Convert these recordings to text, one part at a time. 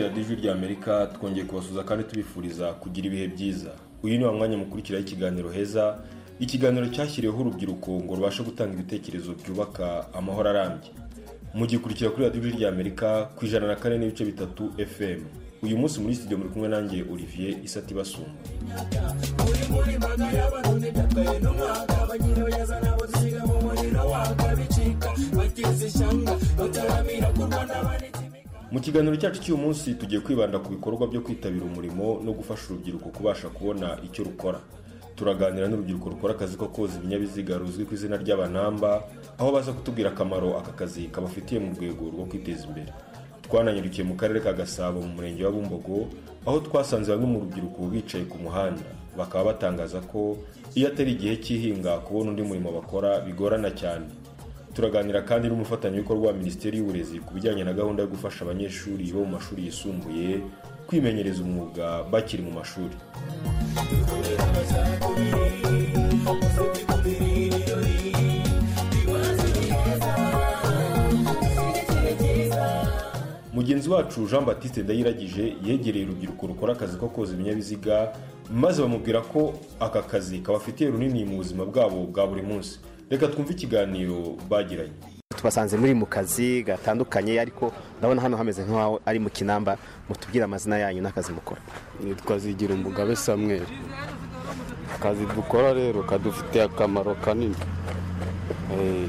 ry'Amerika twongeye kubasuza kandi tubifuriza kugira ibihe byiza uyu ni wa mwanya mukurikiraho ikiganiro heza ikiganiro cyashyiriweho urubyiruko ngo rubashe gutanga ibitekerezo byubaka amahoro arambye mugikurikira kuri radiyo ijwi ry'Amerika ku ijana na kane n'ibice bitatu fm uyu munsi muri studio muri kumwe nanjye olivier isati basumba mu kiganiro cyacu cy'uyu munsi tugiye kwibanda ku bikorwa byo kwitabira umurimo no gufasha urubyiruko kubasha kubona icyo rukora turaganira n'urubyiruko rukora akazi ko koza ibinyabiziga ruzwi ku izina ry'abanamba aho baza kutubwira akamaro aka kazi kabafitiye mu rwego rwo kwiteza imbere twananyurukiye mu karere ka gasabo mu murenge wa bumbogo aho twasanze bamwe mu rubyiruko bicaye ku muhanda bakaba batangaza ko iyo atari igihe cy'ihinga kubona undi murimo bakora bigorana cyane turaganira kandi n'umufatanyabikorwa wa minisiteri y'uburezi ku bijyanye na gahunda yo gufasha abanyeshuri bo mu mashuri yisumbuye kwimenyereza umwuga bakiri mu mashuri mugenzi wacu jean batiste ndayiragije yegereye urubyiruko rukora akazi ko koza ibinyabiziga maze bamubwira ko aka kazi kabafitiye runini mu buzima bwabo bwa buri munsi reka twumve ikiganiro bagiranye tubasanze muri mu kazi gatandukanye ariko ndabona hano hameze nk'aho ari mu kinamba mutubwire amazina yanyu n'akazi mukora nitwazigira umugabe samweri akazi dukora rero kadufitiye akamaro kanini Eh,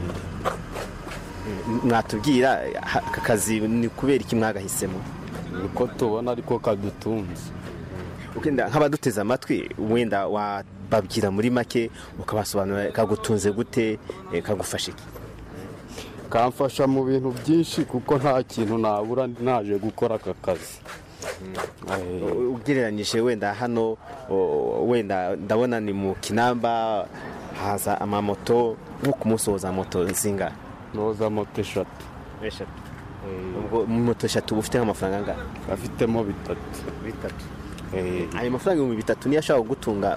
mwatubwira ha- aka kazi ni kubera iki mwagahisemo niko tubona ariko kadutunze Ukenda nk'abaduteze amatwi wenda wababwira muri make ukabasobanurira kagutunze gute eh, kagufasha iki kamfasha mu bintu byinshi kuko nta kintu nabura naje gukora aka kazi Eh, U- ugereranyije wenda hano o- wenda ndabona ni mu kinamba haza amamoto nko ku munsi woza moto zinga noza moto eshatu ubwo moto eshatu uba ufite nk'amafaranga angana afitemo bitatu bitatu Eh, ayo mafaranga ibihumbi bitatu niyo ashobora kugutunga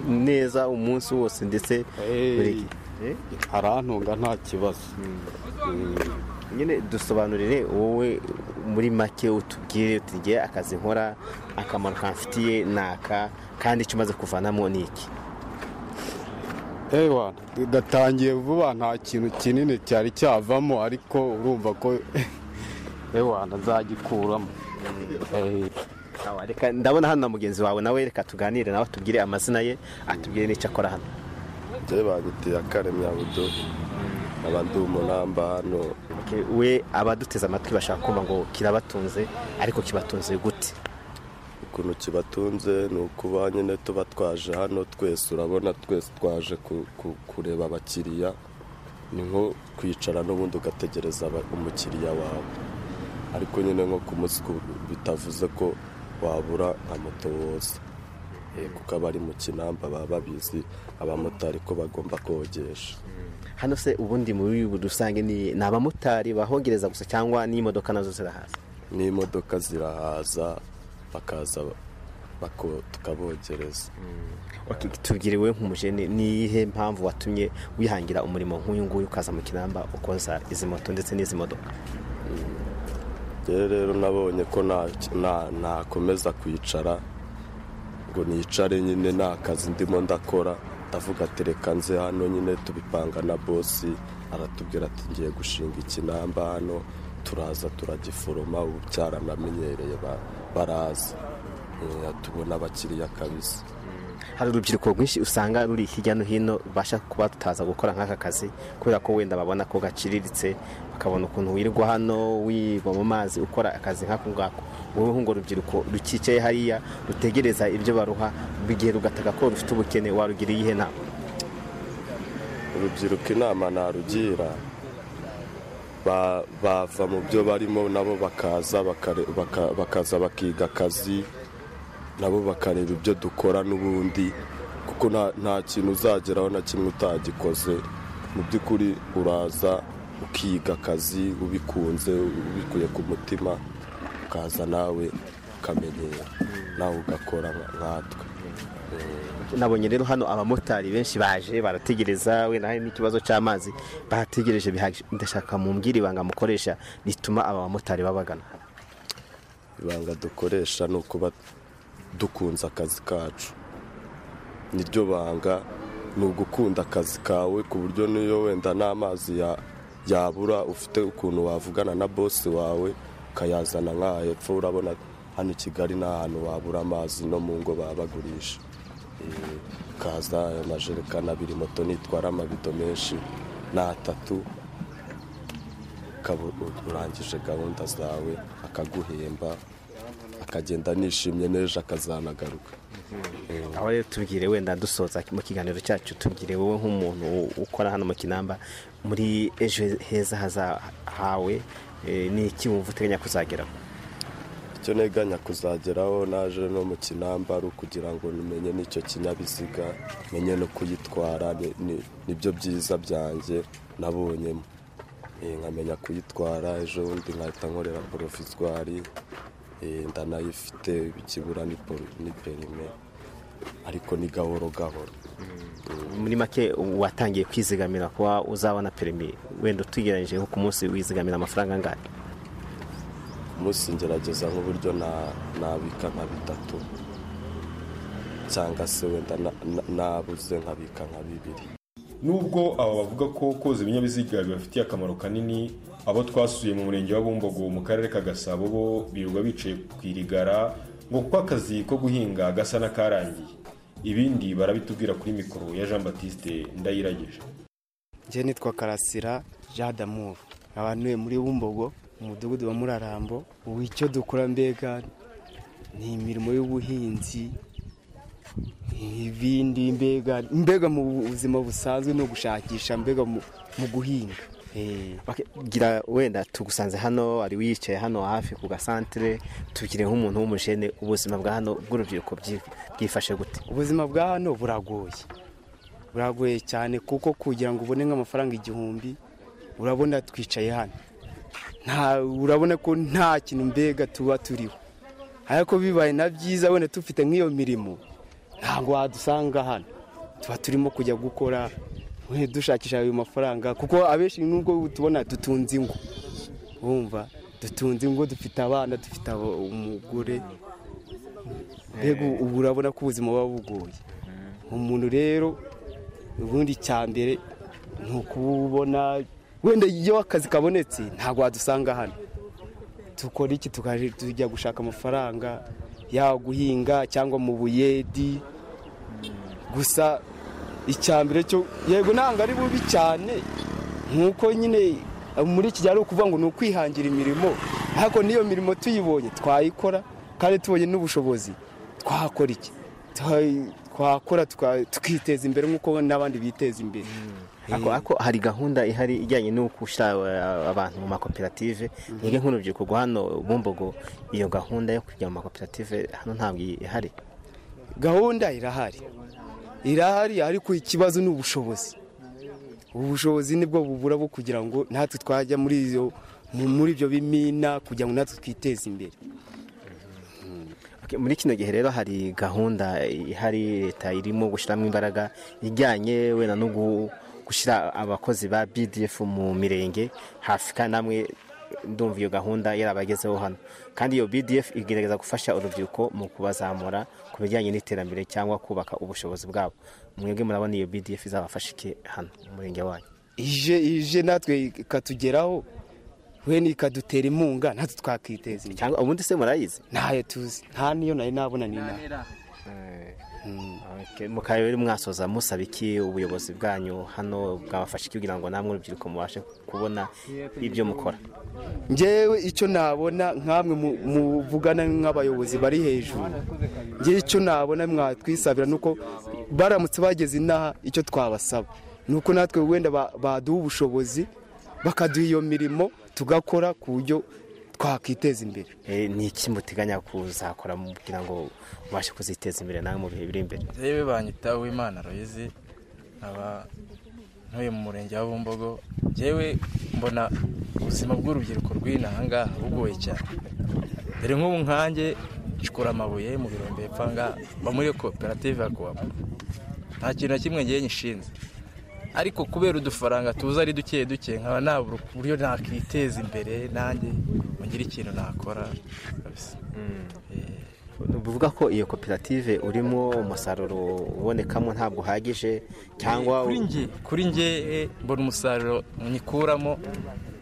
neza umunsi wose ndetse Eh. buri gihe Eh? arantunga nta kibazo nyine dusobanurire wowe muri make utubwire tugiye akazi nkora akamaro kamfitiye ni aka kandi icyo umaze kuvanamo ni iki ewa gatangiye vuba nta kintu kinini cyari cyavamo ariko urumva ko ewa nzagikuramo Eh, Awa, reka ndabona hano na mugenzi wawe nawe reka tuganire nawe atubwire amazina ye atubwire n'icyo akora hano njyewe bagutiye akaremya budo nkaba ndi umunamba hano Okay, we abaduteze amatwi bashaka kumva ngo kirabatunze ariko kibatunze gute ukuntu kibatunze ni ukuba nyine tuba twaje hano twese urabona twese twaje ku- ku- kureba abakiriya ni nko kwicara n'ubundi ugategereza aba- umukiriya wawe ariko nyine nko ku munsi ku- bitavuze ko wabura nka moto woza Eh, kuko abari mu kinamba baba babizi abamotari ko bagomba kogesha hano se ubundi muri rusange ni ni abamotari bahongereza gusa cyangwa n'imodoka nazo zirahaza n'imodoka zirahaza bakaza bako tukabogereza Okay, tubwire we nk'umujene ni iyihe mpamvu watumye wihangira umurimo nk'uyu nguyu ukaza mu kinamba ukoza izi moto ndetse n'izi modoka rero rero nabonye ko nta- nta- nakomeza kwicara ngo nicare nyine nta kazi ndimo ndakora ndavuga ati reka nze hano nyine tubipanga na bosi aratubwira ati ngiye gushinga ikinamba hano turaza turagiforoma ubu byaranamenyereye ba- baraza Eh, tubona abakiriya kabisa hari urubyiruko rwinshi usanga ruri hirya no hino rubasha kuba tutaza gukora nk'aka kazi kubera ko wenda babona ko gaciriritse bakabona ukuntu wirirwa hano wiba mu mazi ukora akazi nk'ako ngako wowe ngo urubyiruko rukicaye hariya rutegereza ibyo baruha igihe rugataka ko rufite ubukene warugira iyihe nama urubyiruko inama narugira ba- bava mu byo barimo nabo bakaza bakare- baka- bakaza bakiga akazi nabo bakareba ibyo dukora n'ubundi kuko nta- nta kintu uzageraho na kimwe utagikoze mu by'ukuri uraza ukiga akazi ubikunze ubikuye ku mutima ukaza nawe ukamenyera nawe ugakora nka- nkatwe nabonye rero hano abamotari benshi baje barategereza wenda hari n'ikibazo cy'amazi bahategereje bihagije ndashaka mumbwire ibanga mukoresha rituma aba bamotari babagana ibanga dukoresha ni ukuba dukunze akazi kacu niryo banga ni ugukunda akazi kawe ku buryo n'iyo wenda n'amazi yabura ufite ukuntu wavugana na bosi wawe ukayazana nk'aha hepfo urabona hano i kigali nta hantu wabura amazi no mu ngo baba bagurisha Eh, ukaza ayo majerekani abiri moto nitwara amabido menshi ni atatu ukaba urangije gahunda zawe akaguhemba akagenda nishimye n'ejo akazanagaruka aho rero tubwire wenda dusoza mu kiganiro cyacu tubwire wowe nk'umuntu ukora hano mu kinamba muri ejo heza haza hawe eh, ni iki wumva uteganya kuzageraho icyo neganya kuzageraho naje no mu kinamba ari ukugira ngo nimenye n'icyo kinyabiziga menye no kuyitwara ni- ni- nibyo byiza byanjye nabonyemo Eh, nkamenya kuyitwara ejo bundi nkahita nkorera porovizwari eh, ndanayifite ikibura ni poro- ni perime ariko ni gahoro gahoro muri make watangiye kwizigamira kuba uzabona perimi wenda utugereranyije nko ku munsi wizigamira amafaranga angahe umunsi ngerageza nk'uburyo na- nabika nka bitatu cyangwa se wenda na- na- nabuze nkabika nka bibiri nubwo aba bavuga ko koza ibinyabiziga bibafitiye akamaro kanini abo twasuye mu murenge wa bumbogo mu karere ka gasabo bo birirwa bicaye ku irigara ngo kuko akazi ko guhinga gasa n'akarangiye ibindi barabitubwira kuri mikoro ya jean batiste ndayirageje njye nitwa karasira jean d'amour abantuye muri bumbogo umudugudu wa murarambo ubu icyo dukora mbega ni imirimo y'ubuhinzi ibindi mbega mbega mu buzima busanzwe no gushakisha mbega mu mu guhinga Eh, Ok, gira wenda tugusanze hano ari wicaye hano hafi ku gasantere tugire nk'umuntu w'umujene ubuzima bwa hano bw'urubyiruko byi- bwifashe gute ubuzima bwa hano buragoye buragoye cyane kuko kugira ngo ubone nk'amafaranga igihumbi urabona twicaye hano nta urabona ko nta kintu mbega tuba turiho ariko bibaye na byiza wenda dufite nk'iyo mirimo ntabwo wadusanga hano tuba turimo kujya gukora we, dushakisha ayo mafaranga kuko abenshi nubwo tubona dutunze ingo wumva dutunze ingo dufite abana dufite abo- umugore mbega ubu urabona ko ubuzima buba bugoye umuntu rero ubundi icya mbere ni ukubona wenda iyo akazi kabonetse ntabwo wadusanga hano dukora iki tukaje tujya gushaka amafaranga yaba guhinga cyangwa mu buyedi gusa icya mbere cyo yego ntabwo ari bubi cyane nk'uko nyine muri iki gihe ari ukuvuga ngo ni ukwihangira imirimo ariko n'iyo mirimo tuyibonye twayikora kandi tubonye n'ubushobozi twakora iki Twa- twakora tuka- tukiteza imbere nk'uko n'abandi biteza imbere Ako, ako hari gahunda ihari ijyanye no gushyira eh, abantu mu makoperative mwebwe nk'urubyiruko rwa hano bumbogo iyo gahunda yo kujya mu makoperative hano ntabwo ihari gahunda irahari irahari ariko ikibazo ni ubushobozi ubushobozi nibwo bubura bwo kugira ngo natwe twajya muri iyo mu- muri ibyo bimina kugira ngo natwe twiteze imbere Ok, muri kino gihe rero hari gahunda ihari leta irimo gushyiramo imbaraga ijyanye wenda no gu- gushyira abakozi ba bdf mu mirenge hafi kandi namwe ndumva iyo gahunda yarabagezeho hano kandi iyo bdf igerageza gufasha urubyiruko mu kubazamura ku bijyanye n'iterambere cyangwa kubaka ubushobozi bwabo mwebwe murabona iyo bdf izabafasha iki hano mu murenge wanyu ije ije natwe ikatugeraho we ikadutera inkunga natwe twakiteza imbere cyangwa ubundi se murayizi ntayo tuzi nta n'iyo nari nabona ni inaha Ok, mukaba rero mwasoza musaba iki ubuyobozi bwanyu hano bwabafasha iki kugira ngo namwe urubyiruko mubashe kubona ibyo mukora njyewe icyo nabona nk'amwe mu- muvugana nk'abayobozi bari hejuru njyewe icyo nabona mwatwisabira ni uko baramutse bageze inaha icyo twabasaba ni uko natwe wenda ba- baduha ubushobozi bakaduha iyo mirimo tugakora ku buryo twakiteza imbere Eh, ni iki muteganya kuzakora mu- kugira ngo mubashe kuziteza imbere nawe mu bihe biri imbere yewe banyita uwimana royizi nkaba ntuye mu murenge wa bumbogo yewe mbona ubuzima bw'urubyiruko rw'inanga bugoye cyane dore nk'ubu nkanjye nshikura amabuye mu birombe hepfo ngaha mba muri koperative ya kuwapa nta kintu na kimwe ngiye nshinze ariko kubera udufaranga tuza ari duke duke nkaba nabura uburyo nakwiteza imbere nanjye ngire ikintu nakora kabisa Eh, bivuga ko iyo koperative urimo umusaruro ubonekamo ntabwo uhagije cyangwa kuri njye kuri njye eh, mbona umusaruro nyikuramo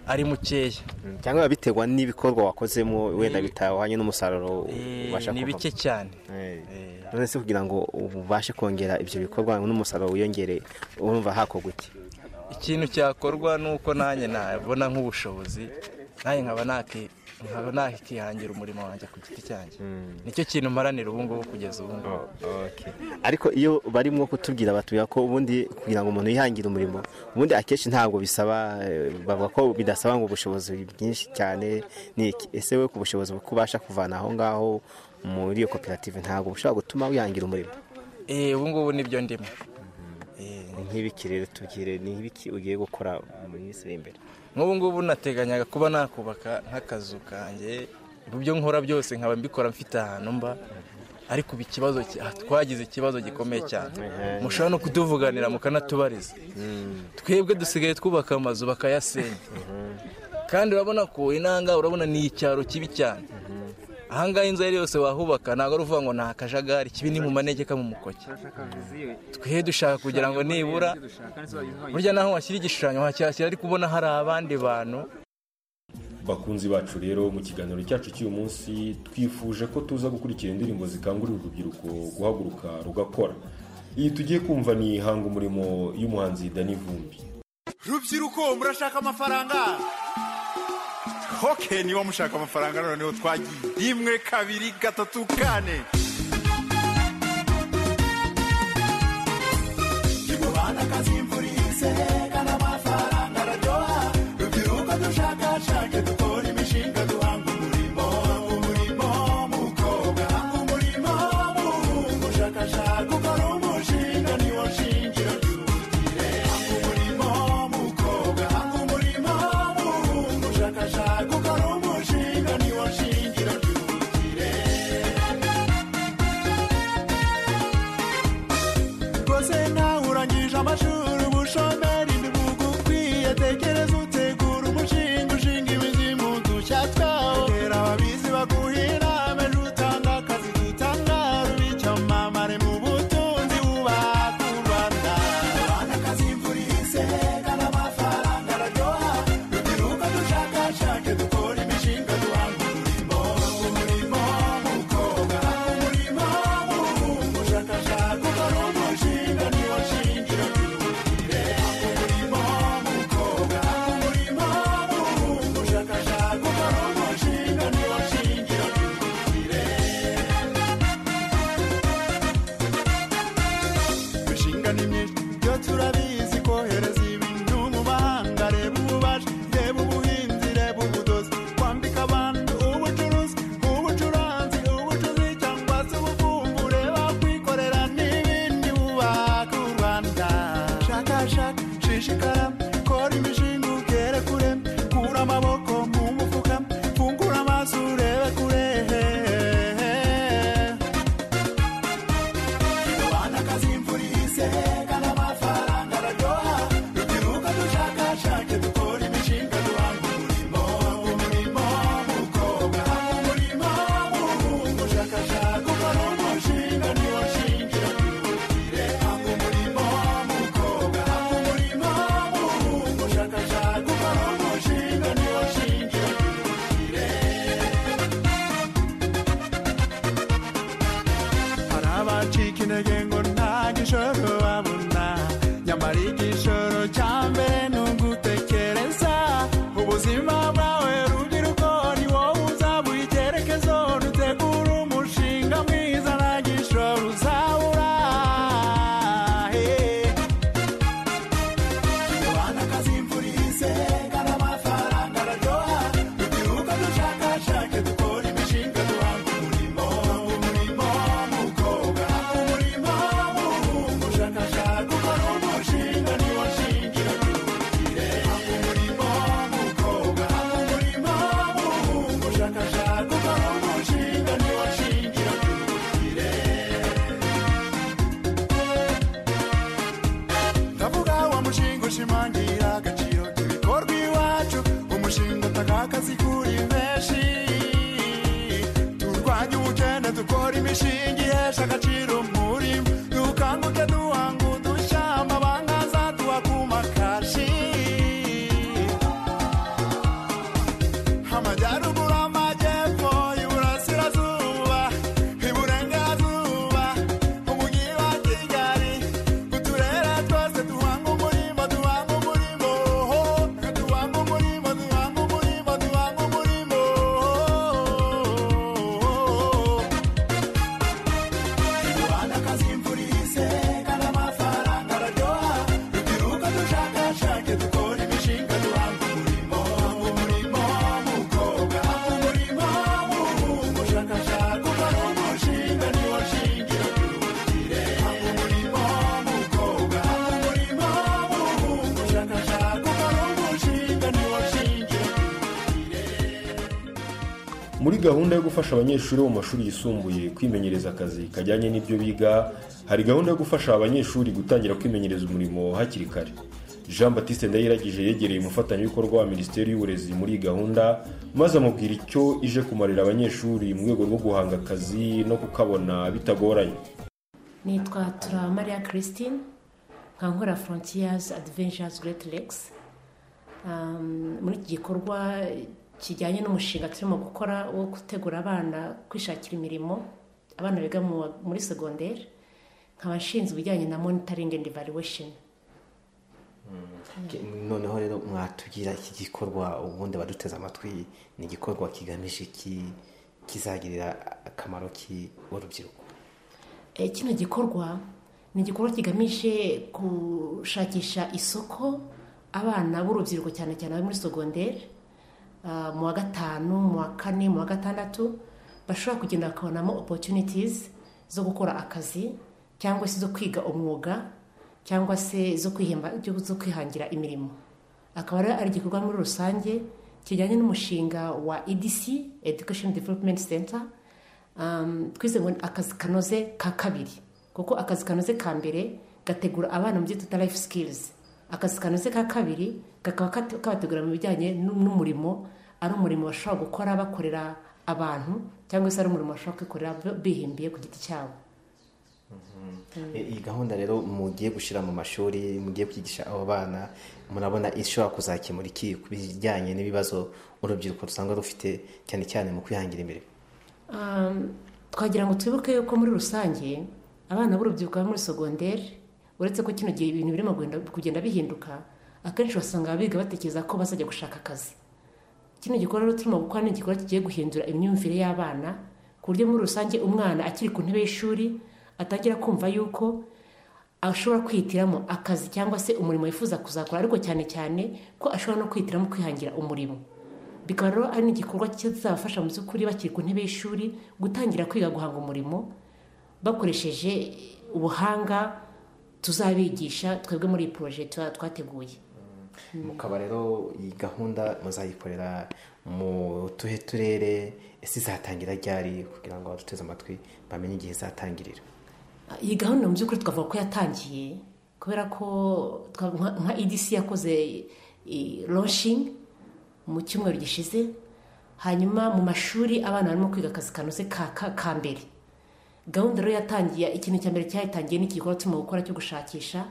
ari mukeya Mm, cyangwa biba biterwa n'ibikorwa wakozemo wenda bitahwanye n'umusaruro Eh, ubasha ni bike cyane Eh. none se kugira ngo ubashe kongera ibyo bikorwa n'umusaruro wiyongere urumva hakorwa iki ikintu cyakorwa ni uko nanjye nabona nk'ubushobozi nanjye nkaba naki- nkaba nakihangira umurimo wanjye ku giti cyanjye nicyo kintu mparanira ubu ngubu kugeza ubu ngubu ariko iyo barimo kutubwira batubwira ko ubundi kugira ngo umuntu yihangire umurimo ubundi akenshi ntabwo bisaba eh, bavuga ko bidasaba ngo ubushobozi bwinshi cyane ni iki ese we ku bushobozi bwo kubasha kuvana aho ngaho muri iyo koperative ntabwo bushobora gutuma wihangira umurimo Eh, ubu ngubu nibyo ndimo Eh, Ni nk'ibiki rero tubwire ni nk'ibiki ugiye gukora mu minsi iri imbere nk'ubu ngubu nateganyaga kuba nakubaka nk'akazu kanjye mu byo nkora byose nkaba mbikora mfite ahantu mba ariko ubu ikibazo ki- ah, twagize ikibazo gikomeye cyane mushobora no kutuvuganira mukanatubariza twebwe dusigaye twubaka amazu bakayasenya kandi urabona ko inanga urabona ni icyaro kibi cyane ahangaha inzu iyo ari yose wahubaka ntabwo ari uvuga ngo ni akajagari kibi ni mu manegeka mu mukoki twe dushaka kugira ngo nibura burya naho washyira igishushanyo wacyashyira ariko ubona hari abandi bantu bakunzi bacu rero mu kiganiro cyacu cy'uyu munsi twifuje ko tuza gukurikira indirimbo zikangurira urubyiruko guhaguruka rugakora iyi tugiye kumva ni hanga umurimo y'umuhanzi dani vumbi rubyiruko murashaka amafaranga oke niba mushaka amafaranga noneho twagiye rimwe kabiri gatatu kane rwose nawe urangije amashuri ubushomeri ntibugukwiye tekereza utegura umushinga ushinga imizimu dushya twawo tera ababizi baguhira ejo utanga akazi dutangara ub'icyamamare mu butunzi wubaka u rwanda rwanda akazi imvura ihise kandi amafaranga araryoha rubyiruka dushakashake dukora imishinga duhanga umurimo umurimo w'umukobwa umurimo w'umuhungu ushakashaka ukora umushinga niwo shingiro ry'ubukire umurimo w'umukobwa umurimo w'umuhungu ushakashaka ukora umushinga niwo shingiro ry'ubukire imishinga ni myinshi byo turabizi kohereza ibintu mu mahanga reba ububaji reba ubuhinzi reba ubudozi kwambika abantu ubucuruzi ubucuranzi ubucuzi cyangwa se ubuvumvu reba kwikorera n'ibindi bubaka u rwanda shakashaka shishikara kora imishinga ugere kure kura amaboko mu mufuka fungura amaso urebe kure Rubanda akazi imvura ihise kandi amafaranga araryoha rubyiruka dushakashake dukora imishinga duhanga umurimo umurimo w'umukobwa umurimo w'umuhungu ushakashaka ukora umushinga niwo shingiro ry'ubukire hanga umurimo w'umukobwa umurimo w'umuhungu ushakashaka ukora umushinga niwo shingiro ry'ubukire hari abacika intege ngo nta gishoro babona nyamara igishoro cya mbere ni ugutekereza ubuzima bwawe rubyiruko ni wowe uzabuha icyerekezo dutegura umushinga mwiza nta gishoro uzabura Hey. Rubanda akazi imvura ihise kandi amafaranga araryoha rubyiruka dushakashake dukora imishinga duhanga umurimo umurimo w'umukobwa umurimo w'umuhungu ushakashaka ukora umushinga niwo shingiro akazi kuri benshi turwanye ubukene dukora imishinga ihesha agaciro umurimo dukanguke duhanga udushya amabanga azaduha ku makashi amajyaruguru amajyepfo iburasirazuba iburengerazuba umujyi wa kigali uturere twose duhanga umurimo duhanga umurimo duhanga umurimo duhanga umurimo duhanga umurimo Rwanda kazimvurize kandi amafaranga araryoha rubyiruka dushakashake dukora imishinga duhanga umurimo duhanga umurimo mukobwa duhanga umurimo w'umuhungu ushakashaka ukora umushinga niwo shingiro ry'ubukire duhanga umurimo mukobwa duhanga umurimo w'umuhungu ushakashaka ukora umushinga niwo shingiro muri gahunda yo gufasha abanyeshuri bo mu mashuri yisumbuye kwimenyereza akazi kajyanye n'ibyo biga hari gahunda yo gufasha abanyeshuri gutangira kwimenyereza umurimo hakiri kare jean batiste ndayiragije yegereye umufatanyabikorwa wa minisiteri y'uburezi muri iyi gahunda maze amubwira icyo ije kumarira abanyeshuri mu rwego rwo guhanga akazi no kukabona bitagoranye nitwa turamariya christine nkora frontiers adventures great lakes Um, muri iki gikorwa kijyanye n'umushinga turimo gukora wo gutegura abana kwishakira imirimo abana biga mu wa- muri segonderi nkaba nshinzwe ibijyanye na monitoring and evaluation noneho rero mwatugira iki gikorwa ubundi abaduteze amatwi ni igikorwa kigamije iki kizagirira akamaro ki urubyiruko Eh, kino gikorwa ni igikorwa kigamije gushakisha isoko abana b'urubyiruko cyane cyane abari muri sogonderi ah, mu wa gatanu mu wa kane mu wa gatandatu bashobora kugenda bakabonamo opportunities zo gukora akazi cyangwa se zo kwiga umwuga cyangwa se zo kwihemba zo kwihangira imirimo akaba ari- ari igikorwa muri rusange kijyanye n'umushinga wa edc education development center Um, twize ngo ni akazi kanoze ka kabiri kuko akazi kanoze ka mbere gategura abana mu byo twita life skills akazi kanoze ka kabiri kakaba kate- kabategura mu bijyanye n'u- n'umurimo ari umurimo bashobora gukora bakorera abantu cyangwa se ari umurimo bashobora kwikorera bi- bihimbiye ku giti cyabo E, iyi gahunda rero mugiye gushyira mu mashuri mugiye kwigisha abo bana murabona ishobora kuzakemura iki ku bijyanye n'ibibazo urubyiruko rusanga rufite cyane cyane mu kwihangira imirimo Um, twagira ngo twibuke yuko muri rusange abana b'urubyiruko bari muri sogonderi uretse ko kino gihe ibintu birimo kugenda- kugenda bihinduka akenshi basanga biga batekereza ko bazajya gushaka akazi kino gikorwa rero turimo gukora ni igikorwa kigiye guhindura imyumvire y'abana ku buryo muri rusange umwana akiri ku ntebe y'ishuri atangira kumva yuko ashobora kwihitiramo akazi cyangwa se umurimo yifuza kuzakora ariko cyane cyane ko ashobora no kwihitiramo kwihangira umurimo bikaba rero ari n'igikorwa kizabafasha mu by'ukuri bakiri ku ntebe y'ishuri gutangira kwiga guhanga umurimo bakoresheje ubuhanga tuzabigisha twebwe muri iyi poroje tuba twateguye mukaba rero iyi gahunda muzayikorera mu tuhe turere ese izatangira ryari kugira ngo abaduteze amatwi bamenye igihe izatangirira iyi gahunda mu by'ukuri twavuga ko yatangiye kubera ko twa- nka- nka edc yakoze lonshingi mu cyumweru gishize hanyuma mu mashuri abana barimo kwiga akazi kanoze ka ka- ka mbere gahunda rero yatangiye ikintu cya mbere cyayitangiye ni iki gikorwa turimo gukora cyo gushakisha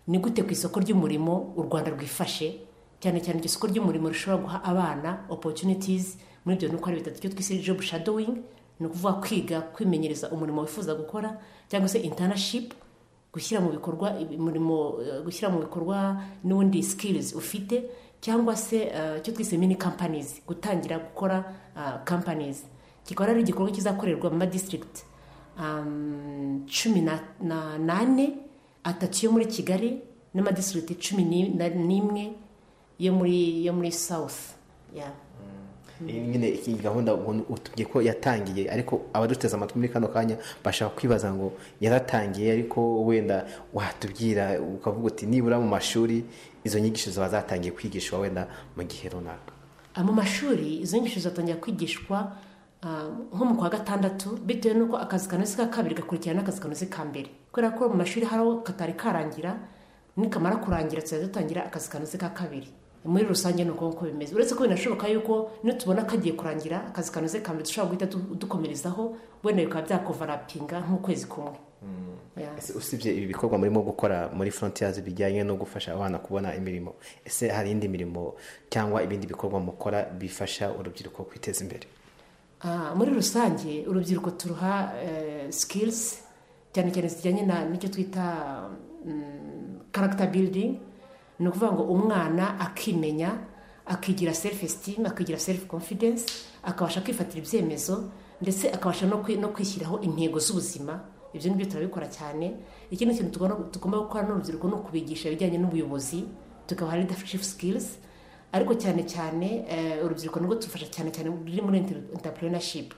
ni gute ku isoko ry'umurimo u rwanda rwifashe cyane cyane iryo soko ry'umurimo rishobora guha abana opportunities muri ibyo ni uko ari bitatu byo twise job shadowing ni ukuvuga kwiga kwimenyereza umurimo wifuza gukora cyangwa se internship gushyira mu bikorwa umurimo eh, gushyira mu bikorwa n'ubundi skills ufite cyangwa se eh, icyo twise mini companies gutangira gukora ah, companies kikaba ari igikorwa kizakorerwa mu ma district um, cumi na- na- n'ane atatu yo muri kigali n'amadistrict cumi ni- na- n'imwe yo muri yo muri south yeah. Iyi nyine iyi gahunda ubu utubwiye ko yatangiye ariko abaduteze amatwi muri kano kanya bashaka kwibaza ngo yaratangiye ariko wenda watubwira ukavuga uti nibura mu mashuri izo nyigisho ziba zatangiye kwigishwa wenda mu gihe runaka Ah, mu mashuri izo nyigisho zizatangira kwigishwa ah, nko mu kwa gatandatu bitewe n'uko akazi kanoze ka kabiri gakurikirana n'akazi kanoze ka mbere kubera ko mu mashuri hari aho katari karangira nikamara kurangira tuzajya dutangira akazi kanoze ka kabiri muri rusange ni uko nguko bimeze uretse ko binashoboka yuko niyo tubona kagiye kurangira akazi kanoze ka mbere dushobora guhita du- dukomerezaho wenda bikaba byakovarapinga nk'ukwezi kumwe Yeah. Ese usibye ibi bikorwa murimo gukora muri frontiers bijyanye no gufasha abana kubona imirimo ese hari indi mirimo cyangwa ibindi bikorwa mukora bifasha urubyiruko kwiteza imbere Ah, muri rusange urubyiruko turuha sikirizi cyane cyane zijyanye na- n'icyo twita karagita biridingi ni ukuvuga ngo umwana akimenya akigira selifu esitimu akigira selifu konfidensi akabasha kwifatira ibyemezo ndetse akabasha no kwi- no kwishyiraho intego z'ubuzima ibyo ngibyo turabikora cyane ikindi kintu tugomba tugomba gukora n'urubyiruko ni ukubigisha ibijyanye n'ubuyobozi tukabaha leadership skills ariko cyane cyane eh, urubyiruko nirwo tufasha cyane cyane ruri muri entrepreneurship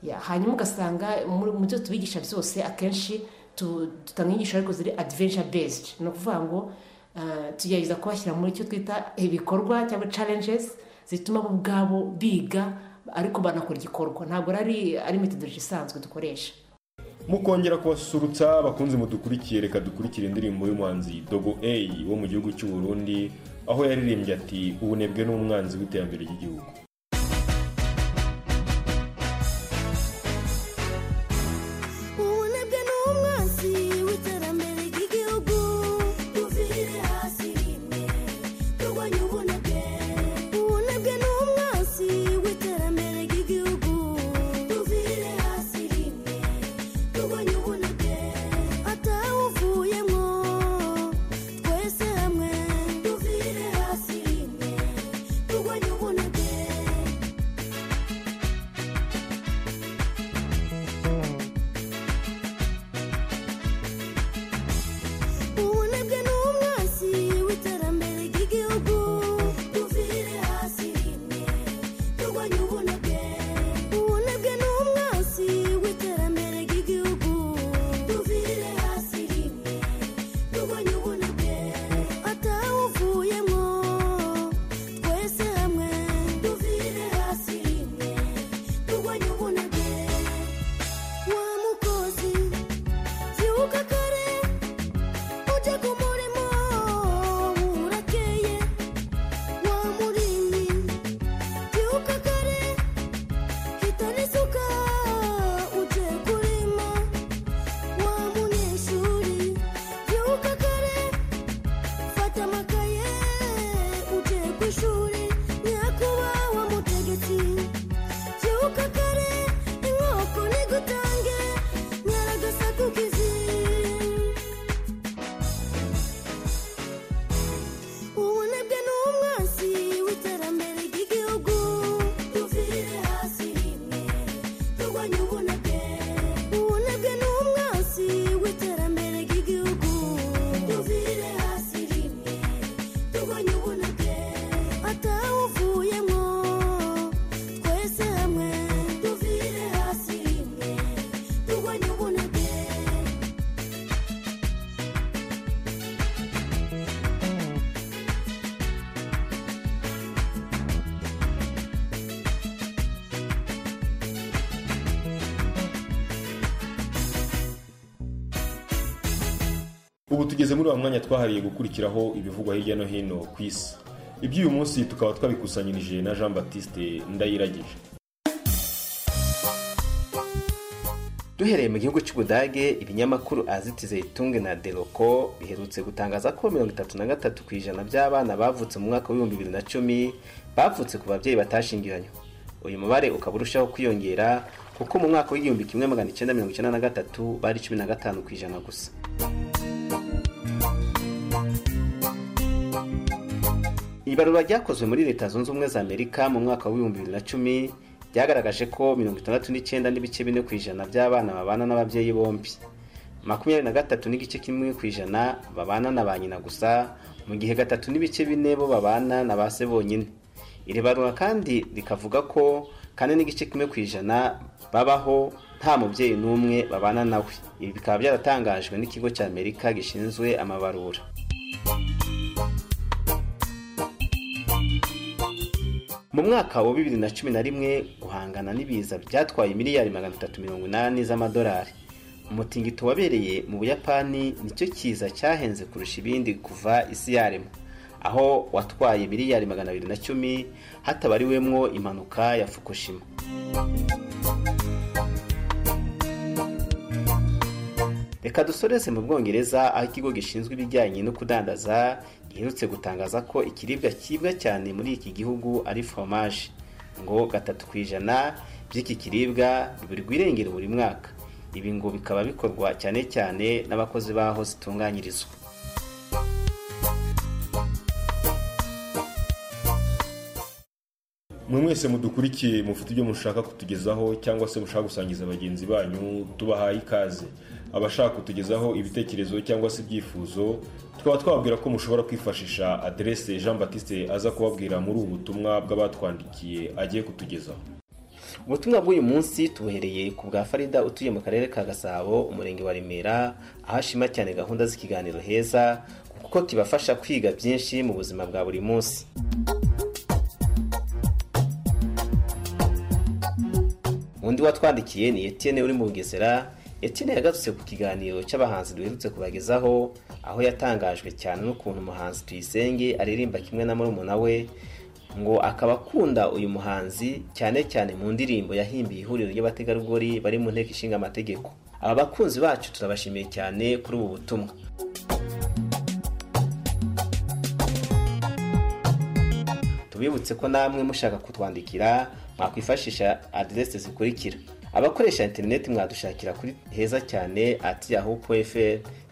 Ya, hanyuma ugasanga muri- mu byo tubigisha byose akenshi tu- dutanga inyigisho ariko ziri adventure based ni ukuvuga ngo eh, tugerageza kubashyira muri icyo twita ibikorwa cyangwa challenges zituma bo ubwabo biga ariko banakora igikorwa ntabwo ari ari metodology isanzwe dukoresha mukongera kubasusurutsa bakunze mudukurikiye reka dukurikire indirimbo y'umuhanzi dogo a wo mu gihugu cy'u Burundi aho yaririmbye ati ubunebwe ni umwanzi w'iterambere ry'igihugu ubunebwe ni umwanzi w'iterambere ry'igihugu tuvire hasi rimwe turwanye ubunebwe ubunebwe ni umwanzi w'iterambere ry'igihugu tuvire hasi rimwe turwanye ubunebwe atawuvuyemo twese hamwe tuvire hasi rimwe turwanye ubunebwe ubunebwe ni umwanzi w'iterambere ry'igihugu tuvire hasi rimwe turwanye ubunebwe ubunebwe ni umwanzi w'iterambere ry'igihugu tuvire hasi rimwe turwanye ubunebwe atawuvuyemo twese hamwe tuvire hasi rimwe turwanye ubunebwe wa mukozi byuka kare ujye ku murimo urakeye wa murimyi byuka kare hitana isuka ujye kurima wa munyeshuri byuka kare fata amakaye ujye ku ishuri nyakubahwa mutegetsi byuka kare inkoko nigutange nyaragasakukizi ubunebwe ni umwanzi w'iterambere ry'igihugu tuvire hasi rimwe turwanye ubunebwe ubunebwe ni umwanzi w'iterambere ry'igihugu tuvire hasi rimwe turwanye ubunebwe atawuvuyemo twese hamwe tuvire hasi rimwe turwanye ubunebwe ubu tugeze muri wa mwanya twahariye gukurikiraho ibivugwa hirya no hino ku isi iby'uyu munsi tukaba twabikusanyirije na jean batiste ndayiragije duhereye mu gihugu cy'ubudage ibinyamakuru azitize itunge na deroko biherutse gutangaza ko mirongo itatu na gatatu ku ijana by'abana bavutse mu mwaka w'ibihumbi bibiri na cumi bavutse ku babyeyi batashingiranywe uyu mubare ukaba urushaho kwiyongera kuko mu mwaka w'igihumbi kimwe magana icyenda mirongo icyenda na gatatu bari cumi na gatanu ku ijana gusa ibarura ryakozwe muri leta zunze ubumwe za amerika mu mwaka w'ibihumbi bibiri na cumi ryagaragaje ko mirongo itandatu n'icyenda n'ibice bine ku ijana by'abana babana n'ababyeyi bombi makumyabiri na gatatu n'igice kimwe ku ijana babana na ba nyina gusa mu gihe gatatu n'ibice bine bo babana na ba se bonyine iri barura kandi rikavuga ko kane n'igice kimwe ku ijana babaho nta mubyeyi n'umwe babana nawe ibi bikaba byaratangajwe n'ikigo cya amerika gishinzwe amabarura mu mwaka wa bibiri na cumi na rimwe guhangana n'ibiza byatwaye miliyari magana atatu mirongo inani z'amadolari umutingito wabereye mu buyapani nicyo kiza cyahenze kurusha ibindi kuva isi yaremwa aho watwaye miliyari magana abiri na cumi hatabariwemwo impanuka ya fukushima reka dusoreze mu bwongereza aho ikigo gishinzwe ibijyanye no kudandaza giherutse gutangaza ko ikiribwa kiribwa cyane muri iki gihugu ari foromaje ngo gatatu ku ijana by'iki kiribwa biburirwa irengero buri mwaka ibi ngo bikaba bikorwa cyane cyane n'abakozi b'aho zitunganyirizwa mwe mwese mudukurikiye mufite ibyo mushaka kutugezaho cyangwa se mushaka gusangiza bagenzi banyu tubahaye ikaze abashaka kutugezaho ibitekerezo cyangwa se ibyifuzo tukaba twababwira ko mushobora kwifashisha aderese jean batiste aza kubabwira muri ubu butumwa bw'abatwandikiye agiye kutugezaho ubutumwa bw'uyu munsi tubuhereye ku bwa farida utuye mu karere ka gasabo umurenge wa remera aho ashima cyane gahunda z'ikiganiro heza kuko kibafasha kwiga byinshi mu buzima bwa buri munsi undi watwandikiye ni Etienne uri mu bugesera Etienne yagarutse ku kiganiro cy'abahanzi duherutse kubagezaho aho yatangajwe cyane n'ukuntu umuhanzi tuyisenge aririmba kimwe na murumuna we ngo akaba akunda uyu muhanzi cyane cyane mu ndirimbo yahimbiye ihuriro ry'abategarugori bari mu nteko ishinga amategeko aba bakunzi bacu turabashimiye cyane kuri ubu butumwa tubibutse ko namwe mushaka kutwandikira mwakwifashisha aderesi zikurikira abakoresha interineti mwadushakira kuri heza cyane ati yahu fr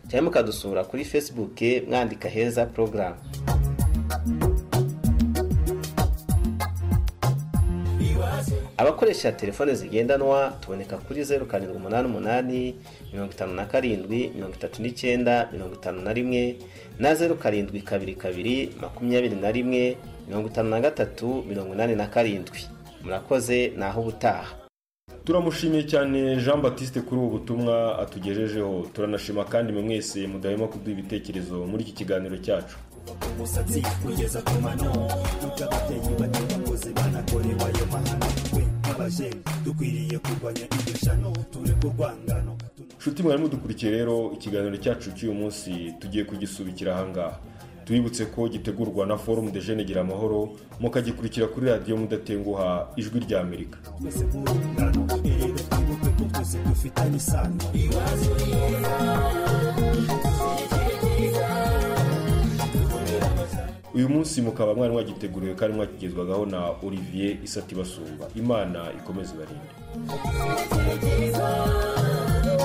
cyangwa mukadusura kuri facebook mwandika heza porogaramu abakoresha telefone zigendanwa tuboneka kuri zeru karindwi umunani umunani mirongo itanu na karindwi mirongo itatu n'icyenda mirongo itanu na rimwe na zeru karindwi kabiri kabiri makumyabiri na rimwe mirongo itanu na gatatu mirongo inani na karindwi murakoze naho ubutaha turamushimiye cyane jean batiste kuri ubu butumwa atugejejeho turanashima kandi mwe mwese mudahema kuduha ibitekerezo muri iki kiganiro cyacu umusatsi kugeza ku mano tujya ababyeyi bato bakoze banakorewe ayo mahano twe nk'abajeni dukwiriye kurwanya iryo shano tureke urwangano nshuti mwarimu dukurikiye rero ikiganiro cyacu cy'uyu munsi tugiye kugisubikira ahangaha tubibutse ko gitegurwa na forumu de jene gira amahoro mukagikurikira kuri radiyo mudatenguha ijwi rya amerika twese nk'urungano erega twibuke ko twese dufitanye isano iwacu uyu munsi mukaba mwari mwagiteguriwe kandi mwakigezwagaho na olivier isatibasumba imana ikomeze ibarinde Thank you.